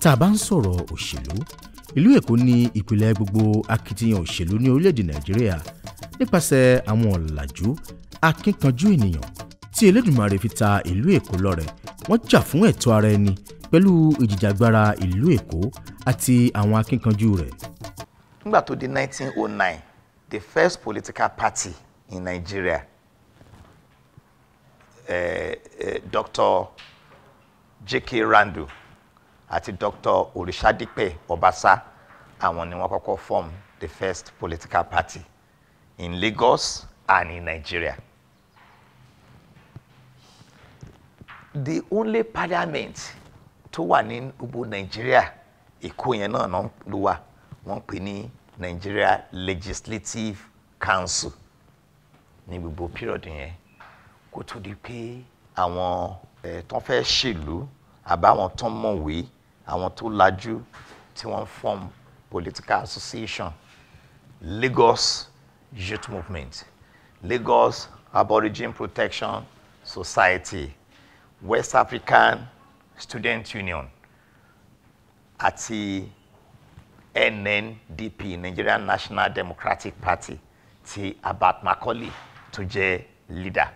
tá a bá ń sọ̀rọ̀ òṣèlú ìlú èkó ní ìpìlẹ̀ gbogbo akitiyan òṣèlú ní orílẹ̀-èdè nàìjíríà nípasẹ̀ àwọn ọ̀làjú akínkanjú ènìyàn tí elédùmarè fi ta ìlú èkó lọ́rẹ wọ́n jà fún ẹ̀tọ́ ara ẹni pẹ̀lú ìjìjàgbara ìlú èkó àti àwọn akínkanjú rẹ̀. nígbà tó di 1909 the first political party in Nigeria eh, eh, Dr. J.K. Randu àti Dr. Orisadipe Obasa àwọn ni wọ́n kọ́kọ́ form the first political party in Lagos and in Nigeria. the only parliament tó wà ní gbogbo Nigeria Èkó yẹn náà náà ló wà wọ́n pè ní Nigeria Legislative Council ní gbogbo period yẹn kó tó di pé àwọn ẹ̀ tó fẹ́ ṣèlú àbáwọn tó mọ̀wé àwọn tó lajú tí wọ́n form political association Lagos Youth Movement Lagos Aborigine Protection Society West African Student Union àti NNDP Nigerian National Democratic Party ti Abat Macaulay tó jẹ́ leader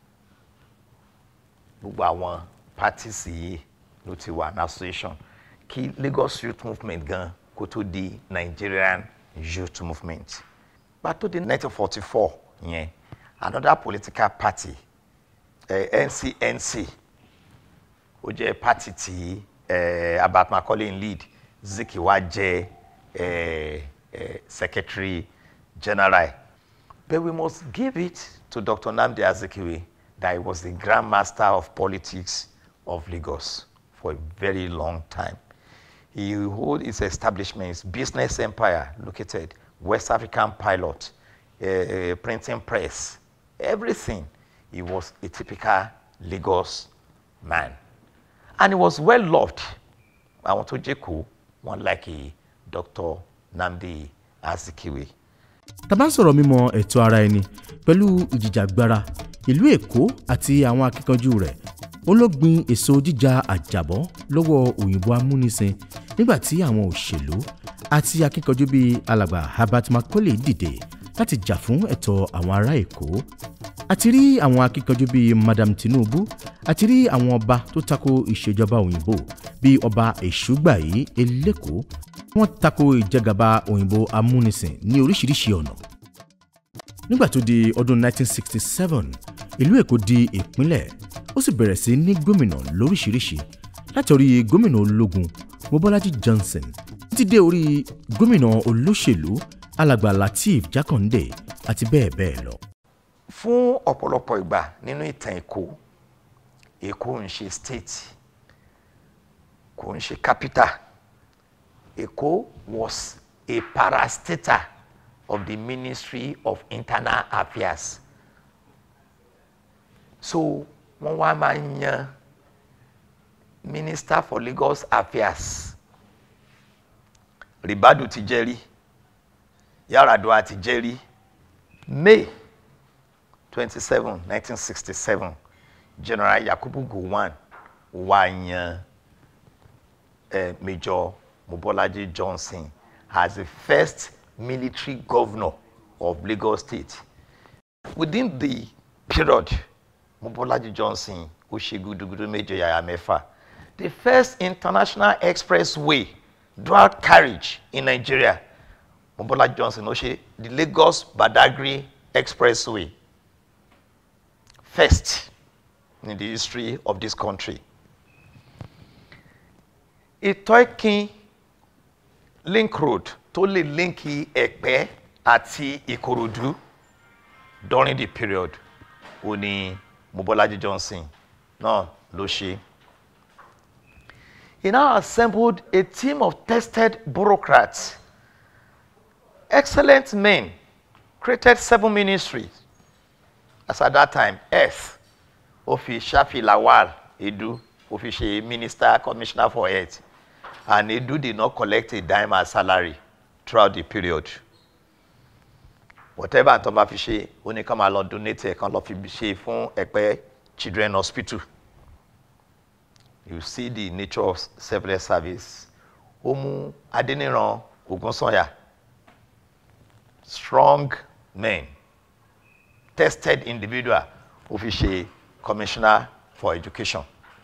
gbogbo àwọn parties yìí ló ti wà ní association kí Lagos Youth Movement gan kó tó di Nigerian Youth Movement pàtó di 1944 yẹn another political party eh, NCNC ó jẹ́ party tí eh, Abat Macaulay ń lead Zik wá jẹ́ eh, eh, secretary general but we must give it to Dr. Nnamdi Azikiwe that he was the grand master of politics of Lagos for a very long time. He hold his establishment, his business empire located West African pilot, uh, printing press, everything. He was a typical Lagos man. And he was well loved. Àwọn tó jẹ́ kó wọn like Dr. Nnamdi Azikiwe. tá a bá ń sọ̀rọ̀ mímọ ẹ̀tọ́ ara ẹni pẹ̀lú ìjìjàgbara ìlú èkó àti àwọn akíkanjú rẹ̀ ó ló gbin èso jíjà àjàbọ́ lọ́wọ́ òyìnbó amúnisìn nígbà tí àwọn òṣèlú àti akíkanjú bíi alàgbà Herbert Macaulay dìde láti jà fún ẹ̀tọ́ àwọn ará èkó àti rí àwọn akíkanjú bíi Madam Tinubu àti rí àwọn ọba tó tako ìṣèjọba òyìnbó bíi ọba èṣùgbàyí elékòó wọ́n tako ìjẹgàba òyìnbó amúnisìn ní oríṣiríṣi ọ̀nà nígbà tó di ọdún 1967 ìlú èkó di ìpínlẹ̀ ó sì bẹ̀rẹ̀ sí ní gómìnà lóríṣiríṣi láti orí gómìnà ológun mobolaji johnson títí dé orí gómìnà olóṣèlú alàgbà lateef jákàndé àti bẹ́ẹ̀ bẹ́ẹ̀ lọ. fún ọ̀pọ̀lọpọ̀ ìgbà nínú ìtàn èkó èkó ń ṣe state kò ń ṣe capital èkó was a parastatal of the ministry of internal affairs so wọ́n wá máa ń yan minister for Lagos affairs ribadu ti jẹ́ rí yaradua ti jẹ́ rí May twenty seven nineteen sixty seven General Yakubu Gowon wá yan eh, Major Mobolaji Johnson as the first military governor of Lagos State. Within the period, Mobolaji Johnson ó ṣe gudugudu méje yàyà mẹ́fà. The first international expressway dual carriage in Nigeria, Mobolaji Johnson ó ṣe the Lagos Badagry expressway first in the history of this country. Ìtọ́kin link road tó lè línkì ẹ̀pẹ́ àti ìkòròdú during the period ó ní mobolaji johnson náà ló ṣe. he now assembled a team of tested bureaucrats excellent men created seven ministries as at that time earth ó fi shafi lawal edu ó fi ṣe minister commissioner for health and Edu did not collect a dime as salary throughout the period. Whatever tó bá fi ṣe ó ní ká máa lọ donate ẹ̀ kan lọ fi ṣe fún Ẹ̀pẹ́ Children Hospital. You see the nature of selfless service ó mú adéníran ògúnsànyà strong men tested individual ó fi ṣe commissioner for education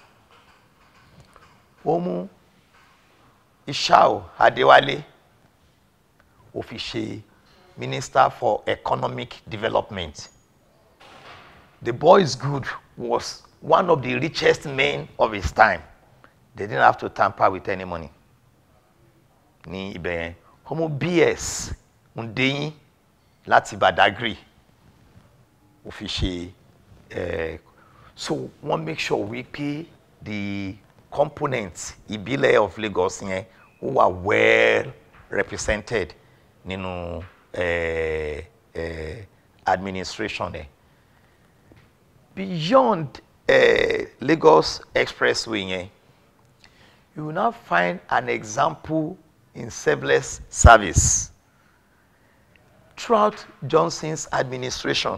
ó mú ishao adéwálé ó fi ṣe minister for economic development the boy is good was one of the richest men of his time they didn't have to tamper with any money ní ibẹ̀ yẹn ọmọ bs ndeyin láti badagry ó fi ṣe eh, so wọ́n make sure wípé the components ìbílẹ̀ of Lagos yẹn ó wà well represented nínú eh, eh, administration ẹ̀ beyond eh, Lagos expressway yẹn you will now find an example in selfless service throughout Johnson's administration.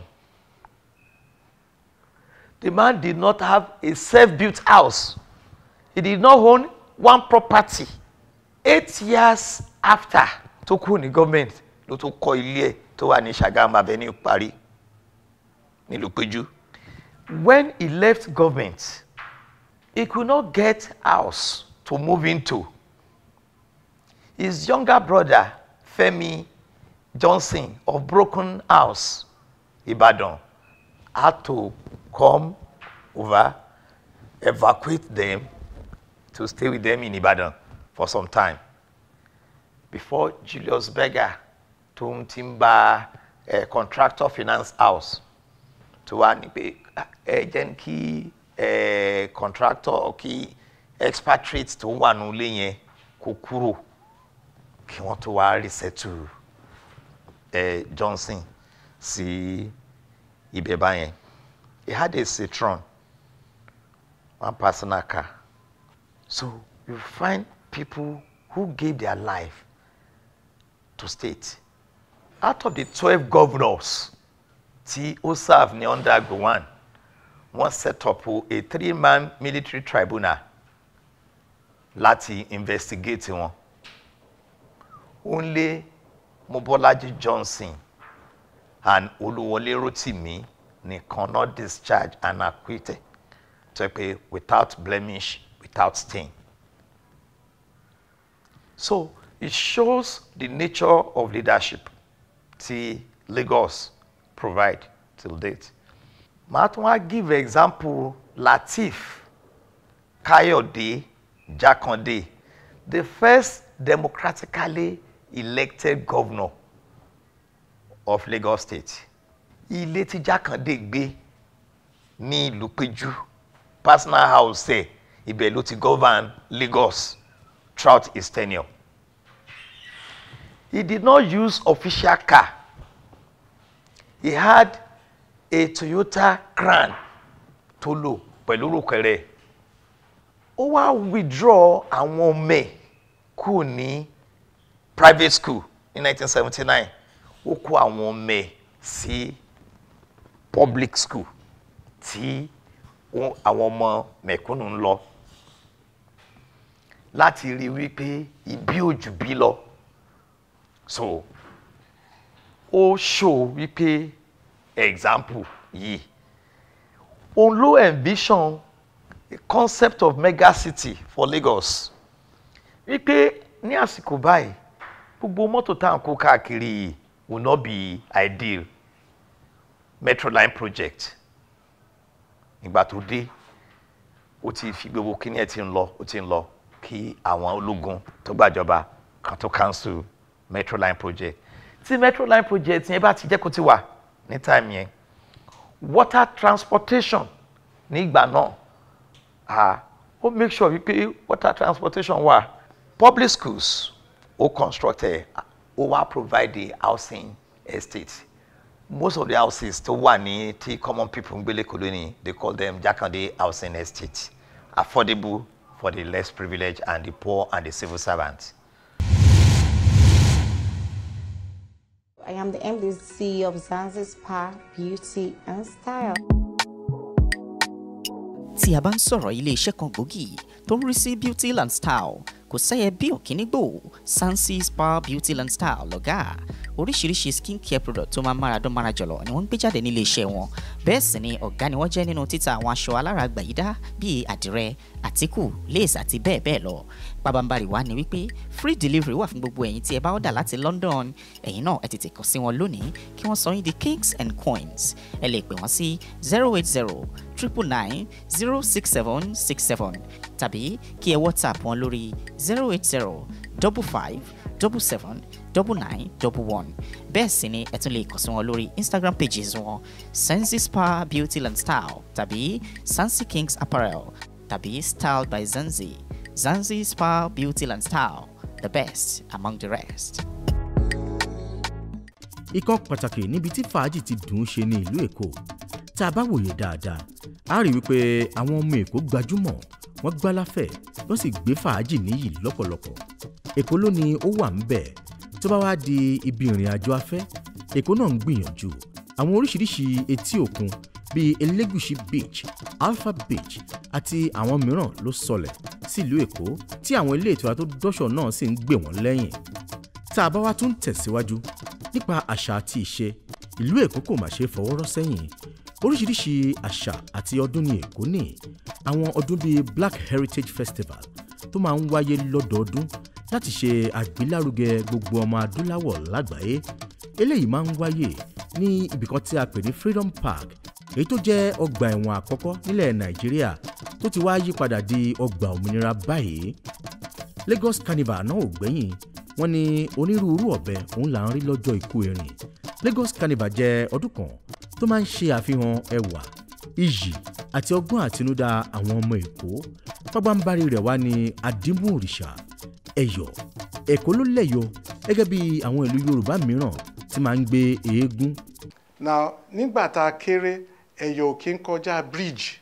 The man did not have a self-built house. He did not own one property. Eight years after tó kúrò ní government ló tó kọ́ ilé ẹ̀ tó wà ní Ṣàgámù Avenue Parí nílùú Péjú. When he left government, he could not get house to move into. His younger brother, Femi Johnson of Broken House, Ibadan, had to come over, evacuate them to stay with them in Ibadan for some time. Before Julius Berger tó ń ti ń bá eh, contractor finance house tó wá ní pé ẹ jẹ́ kí eh, contractor kí expatriate tó wà nílé yẹn kó kúrò kí wọ́n tó wá resettle eh, Johnson sí ibẹ̀ báyẹn he had a Citroen one personal car so you find people who gave their life to state out of the twelve governors tí ó serve ní under Gowon wọ́n set up a three-man military tribunal láti investigate wọn only Mobolaji Johnson and Oluwole Rotimi nìkan not discharged and acquitted tó pé without blemish without stain so it shows the nature of leadership tí Lagos provide till date màá tún wá give example Lateef Kayode Jakande the first democratically elected governor of Lagos State ilé tí Jákàndé gbé ní ìlú Péjú personal house ẹ̀ ibẹ̀ ló ti govern Lagos throughout his tenure he did not use official car he had a Toyota Crown tó lò pẹ̀lú rúkẹrẹ ó wá withdraw àwọn ọmọ ẹ̀ kúrò ní private school ní 1979 ó kó àwọn ọmọ ẹ̀ sí public school tí ó- àwọn ọmọ mẹ̀kúnnù ń lọ láti rí wípé ìbí òjù bí lọ so ó show wípé example yìí òun ló envision a concept of megacity for Lagos wípé ní àsìkò báyìí gbogbo mọ́tò tá à ń kó káàkiri yìí will not be ideal Metroline project ìgbà tó dé ó ti fi gbogbo kíní ẹ̀ ti ń lọ ó ti ń lọ kí àwọn ológun tó gbàjọba kan tó cancel Metroline project tí Metroline project yẹn bá ti jẹ́ kó ti wà ní time yẹn water transportation nígbà náà ah ó make sure wípé water transportation wà public schools ó construct ẹ ó wá provide the housing estate most of the houses tó wà ní tí common people ń gbélé kò lónìí they call them Jakande housing estate affordable for the less privileged and the poor and the civil servants. I am the MDC of Zanzibar Beauty and Style. tí a bá ń sọ̀rọ̀ ilé-iṣẹ́ kan gbòógì tó ń rí sí beauty and style kò sẹ́yẹ bí òkínígbò Sansi Spa Beauty and Style lọ́gà oríṣiríṣi skin care product tó máa ń mára dán mára jọ̀lọ̀ ni wọ́n ń gbé jáde nílé iṣẹ́ wọn bẹ́ẹ̀ sì ni ọ̀gá ni wọ́n jẹ́ nínú títa àwọn aṣọ aláràgbà yìí dá bíi àdìrẹ àtíkù lace àti bẹ́ẹ̀ bẹ́ẹ̀ lọ pabambarì wa ni wípé free delivery wà fún gbogbo ẹ̀yin tí ẹ bá ọ̀dà láti London ẹ̀yin náà ẹ tètè kàn sí wọn lónìí kí wọ́n sọ yín di kings and coins ẹ lè pè wọ́n sí zero eight zero triple nine zero six seven six seven tàbí kí ẹ whatsapp wọn lórí zero eight zero double five double seven double nine double one bẹ́ẹ̀ sì ni ẹ tún lè kàn sí wọn lórí instagram pages wọn sensi spa beauty and style tàbí sansi kings apparel tàbí style by zanzi zanzi spa beauty and style the best among the rest. ikọ̀ pàtàkì níbi tí fàájì ti dùn ún ṣe ní ìlú èkó tá a bá wòye dáadáa a rí wípé àwọn ọmọ èkó gbajúmọ̀ wọ́n gbáláfẹ̀ wọ́n sì gbé fàájì níyì lọ́pọ̀lọpọ̀ èkó ló ní ó wà ń bẹ̀ tó bá wá di ibi ìrìn àjò afẹ́ èkó náà ń gbìyànjú àwọn oríṣiríṣi etí òkun bíi elégùṣì beach alpha beach àti àwọn mìíràn ló sọlẹ̀ sílùú èkó tí àwọn ilé ìtura tó dọ́ṣọ̀ náà sì ń gbé wọ́n lẹ́yìn tá a bá wá tún tẹ̀síwájú nípa àṣà àti ìṣe ìlú èkó kò má ṣe fọwọ́ rọ́ sẹ́yìn oríṣiríṣi àṣà àti ọdún ní èkó ní àwọn ọdún bíi black heritage festival tó máa ń wáyé lọ́dọọdún láti ṣe àgbélárugẹ gbogbo ọmọ adúláwọ̀ lágbàáyé eléyìí máa ń wáyé ní ibìkan tí a pè ní freedom park èyí tó jẹ́ ọgbà ẹ̀wọ̀n àkọ́kọ́ nílẹ̀ nàìjíríà tó ti wá yí padà di ọgbà òmìnira báyìí lagos carnival náà ò gbẹ́yìn wọ́n ní onírúurú ọ̀bẹ òun là ń rí lọ́jọ́ ikú erin lagos carnival jẹ́ ọdún kan tó máa ń ṣe àfihàn ẹwà iyì àti ọgbọ́n àtinúdá àwọn ọmọ èkó pábánbárí rẹ̀ wá ní àdìmú òrìṣà ẹ̀yọ̀ èkó ló lẹ́yọ̀ gẹ́gẹ́ bí àwọn ìlú yorùbá mìíràn tí máa ń gbé eégún now nígbà tá a kéré ẹ̀yọ̀ kì í kọjá bridge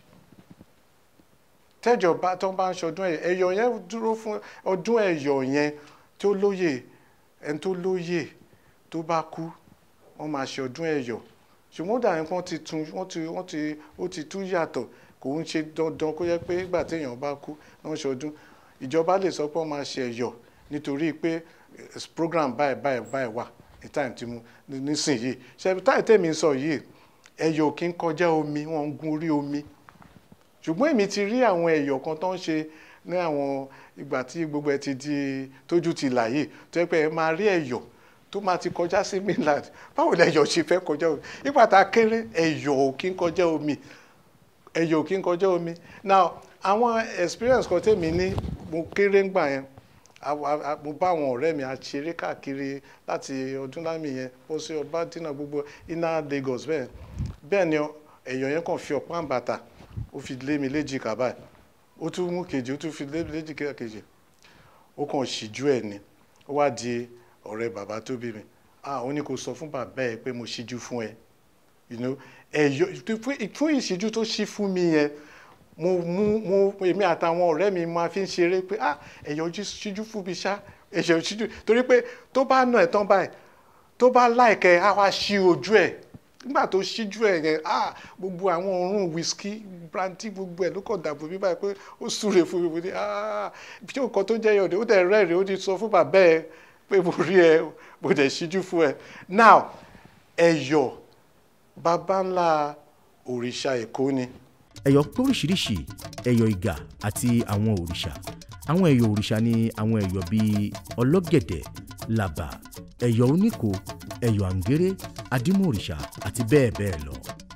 tẹ́jọ̀ bá tó bá ń ṣọdún ẹ̀yọ̀ ẹ̀yọ̀ yẹn dúró fún ọdún ẹ̀yọ̀ yẹn tó lóye ẹni tó lóye tó bá kú wọ́n máa ṣe ọdún ẹ̀yọ̀ ṣùgbọ́n ó dàbí wọ́n ti tún wọ́n ti wọ́n ti ó ti tún yàtọ̀ kò ń ṣe dandan kó yẹ pé ìgbà téèyàn bá kú wọ́n ṣọdún ìjọba lè sọ pé wọ́n máa ṣe ẹ̀yọ̀ nítorí pé program báyìí báyìí báyìí wà ní time tí mo nísìnyìí ṣe táì tèmi sọ yìí ẹ̀yọ̀ kì í kọjá omi wọ́n ń gun orí omi ṣùgbọ́n èmi ti rí àwọn ẹ̀yọ̀ kan tó ń ṣe ní àwọn ìgbà tí gbogbo ẹ ti di tójú ti là yìí tó yẹ pé ẹ máa rí ẹ̀yọ̀ tó máa ti kọjá sí mainland báwo ni ẹ̀yọ̀ ṣe fẹ́ kọjá omi nígbà tá a kéré ẹ̀yọ̀ ò kí ń kọjá omi ẹ̀yọ̀ ò kí ń kọjá omi now àwọn experience kan tèmi ní mo kéré ńgbà yẹn mo bá àwọn ọ̀rẹ́ mi àṣeré káàkiri láti ọdún lámì yẹn bó ṣe ọba dínà gbogbo iná Lagos bẹ́ẹ̀ bẹ́ẹ̀ ni ẹ̀yọ̀ yẹn kàn fi ọ̀pá àbàtà ó fi lé mi léjì kàbá ó tún mú kejì ó tún fi lé mi léjì kejì ó kàn ṣíjú ẹ̀ ni ó wá di ọ̀rẹ́ bàbá tó bí mi ah ó ní kó sọ fún bàbá ẹ pé mo ṣíjú fún ẹ you know ẹ̀yọ̀ fún ìṣíjú tó ṣí fún mi yẹn mo mú mo èmi àtàwọn ọ̀rẹ́ mi máa fi ń ṣeré pé ah ẹ̀yọ̀ ṣíjú fún mi ṣá ẹ̀yọ̀ ṣíjú torí pé tó bá nà ẹ̀ tán báyìí tó bá láìkẹ́ á wá ṣí ojú ẹ̀ nígbà tó ṣíjú ẹ̀ yẹn ah gbogbo àwọn òórùn whisky brandy gbogbo ẹ̀ ló kàn dàbò mi báyìí pé ó súre fún mi mo ní ah bí nǹkan tó jẹ́ yọ̀dẹ̀ ó dẹ̀ rẹ́rìn ó ti sọ fún bàbá ẹ̀ pé mo rí ẹ mo dẹ̀ ṣíjú fún ẹ now ẹ̀yọ̀ baba ńlá òrìṣà èkó ni ẹ̀yọ̀ pé oríṣiríṣi ẹ̀yọ̀ ìgà àti àwọn òrìṣà àwọn ẹ̀yọ̀ òrìṣà ni àwọn ẹ̀yọ̀ bíi ọlọ́gẹ̀dẹ̀ làbà ẹ̀yọ̀ oníkò ẹ̀yọ̀ àǹgéré adímọ̀ òrìṣà àti bẹ́ẹ̀ bẹ́ẹ̀ lọ.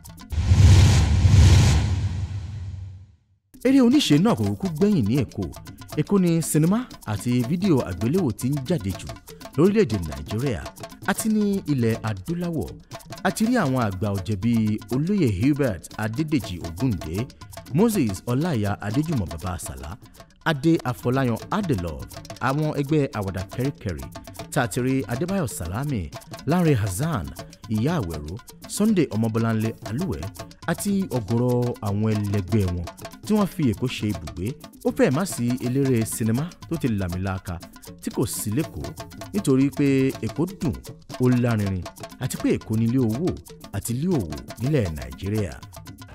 eré oníṣe náà kò kúkú gbẹ̀yìn ní èkó èkó ni sinimá àti fídíò àgbéléwò ti ń jáde jù lórílẹ̀‐èdè nàìjíríà àti ní ilẹ̀ adúláwọ̀ àti rí àwọn àgbà ọ̀jẹ̀ bíi olóyè Hubert Adédèjì Ògúndé Moses Ọláìyá Adéjùmọ̀ bàbá àsàlá Adé Afọláyan Adelove àwọn ẹgbẹ́ àwàdà kẹ́ríkẹ́rí tààtìrí Adébáyọ̀ Sàlámì Lánrè Hasan Ìyá Àwẹ̀rọ Sunday Ọmọbọ́láńlé Alúwẹ̀ àti ọ̀gọ̀rọ̀ àwọn ẹlẹgbẹ́ wọn tí wọ́n fi Èkó ṣe ibùgbé ó fẹ́ẹ̀ má sí eléré sinimá tó ti làmìlaka tí kò sí lẹ́kọ̀ọ́ nítorí pé Èkó dùn ó lárinrin àti pé Èkó nílé owó àti ilé òwò nílẹ̀ Nàìjíríà.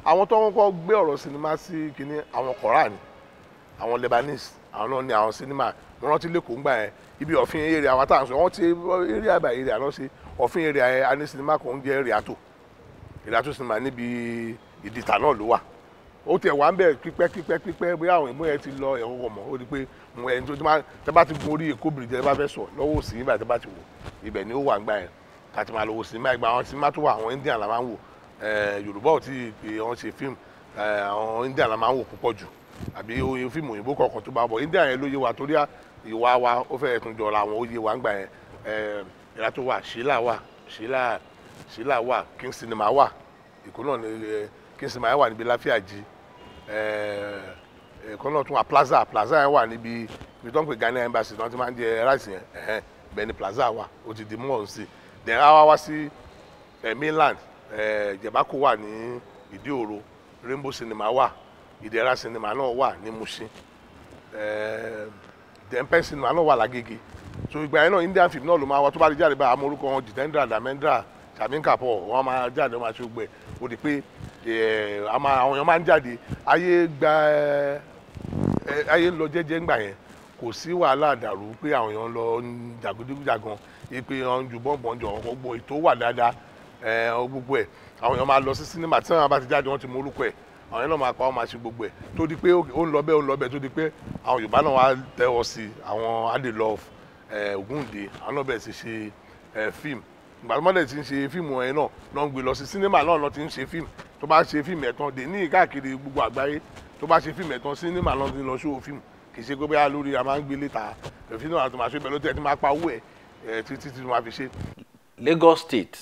àwọn tó ń kọ́ gbé ọ̀rọ̀ sinimá sí kínní àwọn kọ̀ọ̀rà ni àwọn Lebanese àwọn náà ní àwọn sinimá mo rántí lẹ́kọ̀ọ́ ńgbà yẹn ibi ọ̀fin eré àwọn táwọn sọ wọ́n ti eré àbá eré àná ṣe ọ̀fin eré ayẹ a ní sinimá kan ń jẹ́ Riato Riato sinimá níbi ìdìtà náà ló wà ó tiẹ̀ wá ń bẹ̀ pípẹ́ pípẹ́ pípẹ́ bóyá àwọn ìmú yẹn ti lọ ẹ̀rọ wọ̀ mọ́ ó di pé mo ẹni tó ti máa tẹ́ bá ti gun orí Èkó bìrìjì tẹ́ bá fẹ́ sọ lọ́wọ́ òsì nígbà tẹ́ bá ti wò ibẹ̀ ni ó wà ń gbà yẹn kàtí máa lọ wò sinimá ìgbà àwọn sinimá tó wà àwọn Indian la máa ń wò eh, Yorùbá ò tí ì pé wọ́n ṣe fíìmù eh, àwọn Indian la máa ń wò púpọ̀ jù àbí oye fíìmù òyìnbó kọ̀ọ̀kan tó bá bọ̀ Indian yẹn ló yé wa torí ìwà wa ó fẹ́ tún jọra àwọn ó yé wa ń gbà yẹn eh, ìlà tó wà Sheila wà Sheila Sheila wà King Cinema wà ìkó náà ni eh, King Cinema yẹn wà níbi Láfíàjì ẹ̀ẹ́dẹ̀ẹ́kọ́ náà tún wà plaza plaza yẹn wà níbi ibi tó ń pè Ghana embassy tí wọ́n ti máa ń jẹ rice yẹn ẹ̀hẹ́n bẹ́ẹ̀ ni plaza wà ó ti di mọ́ sí then a wá wá sí eh, mainland eh, jẹ̀bákò wà ní ìdíòro rainbow cinema wà ìdẹ̀ra cinema náà wà ní Mushin eh, then pen cinema náà wà lágége so ìgbà yẹn náà Indian film náà ló máa wá tó bá di jáde báyìí amórúkọ wọn Jitendra Dharmendra Shamin Kapoor wọn máa jáde wọn máa ṣe gbẹ ó di pé eh, a máa- àwọn èèyàn máa ń jáde ayé gba ẹ ayé ń lọ jẹ́jẹ́ ńgbà yẹn kò sí wàhálà àdàrú pé àwọn èèyàn lọ ń jàgídíjàgan pé wọ́n ń ju bọ́ǹbọ̀n jọ gbogbo ètò wà dáadáa ẹ ọ gbogbo ẹ̀ àwọn èèyàn máa lọ sí sinimá tí wọ́n bá ti jáde wọ́n ti mọ orúkọ ẹ̀ àwọn èèyàn náà máa pa wọ́n máa ṣe gbogbo ẹ̀ tó di pé ó ń lọ bẹ́ẹ̀ ó ń lọ bẹ́ẹ̀ tó di pé àwọn Yorùbá náà wá tẹ́wọ́ sí àwọn Adelove ẹ Ògúndé àwọn náà bẹ̀rẹ̀ sí ṣe ẹ fíìmù ìgbà tó mọ́lẹ̀ ti ń ṣe fíìmù ẹ̀ náà lọ́n gbé lọ sí sinimá náà lọ́n ti ń ṣe fíìmù tó bá ṣe fíìmù ẹ̀ tán dé ní káàkiri gbogbo àgbáyé tó bá ṣe fíìmù ẹ̀ tán sinimá lọ́n ti lọ ṣó fíìmù kì í ṣe pé bóyá lórí a máa ń gbé létà fíìmù náà tó máa ṣe bẹ́ẹ̀ ló tẹ̀ tí máa pa owó ẹ̀ ẹ̀ títí tí wọ́n á fi ṣe. Lagos State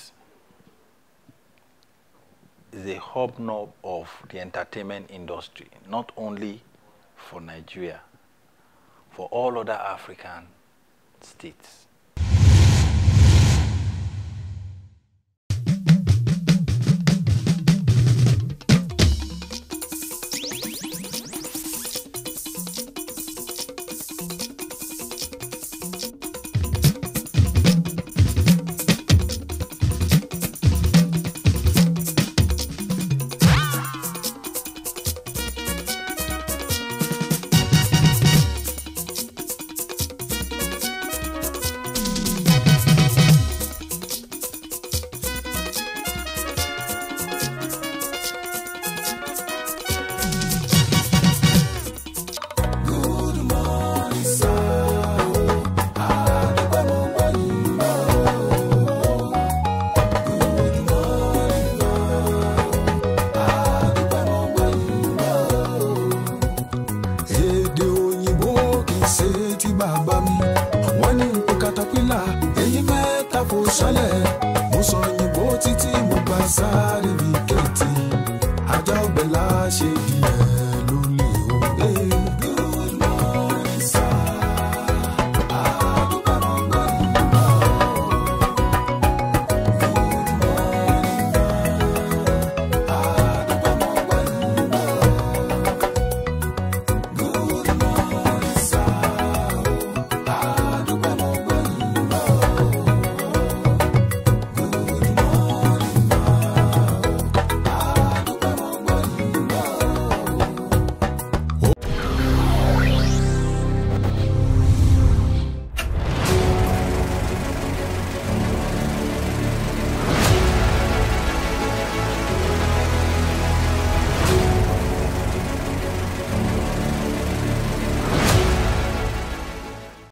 is a hobnob of the entertainment industry, not only for Nigeria, for all other African states. èdè òyìnbó kì í ṣe ti bàbá mi wọ́n ní nǹkan katapila èyí mẹ́ta kò sálẹ̀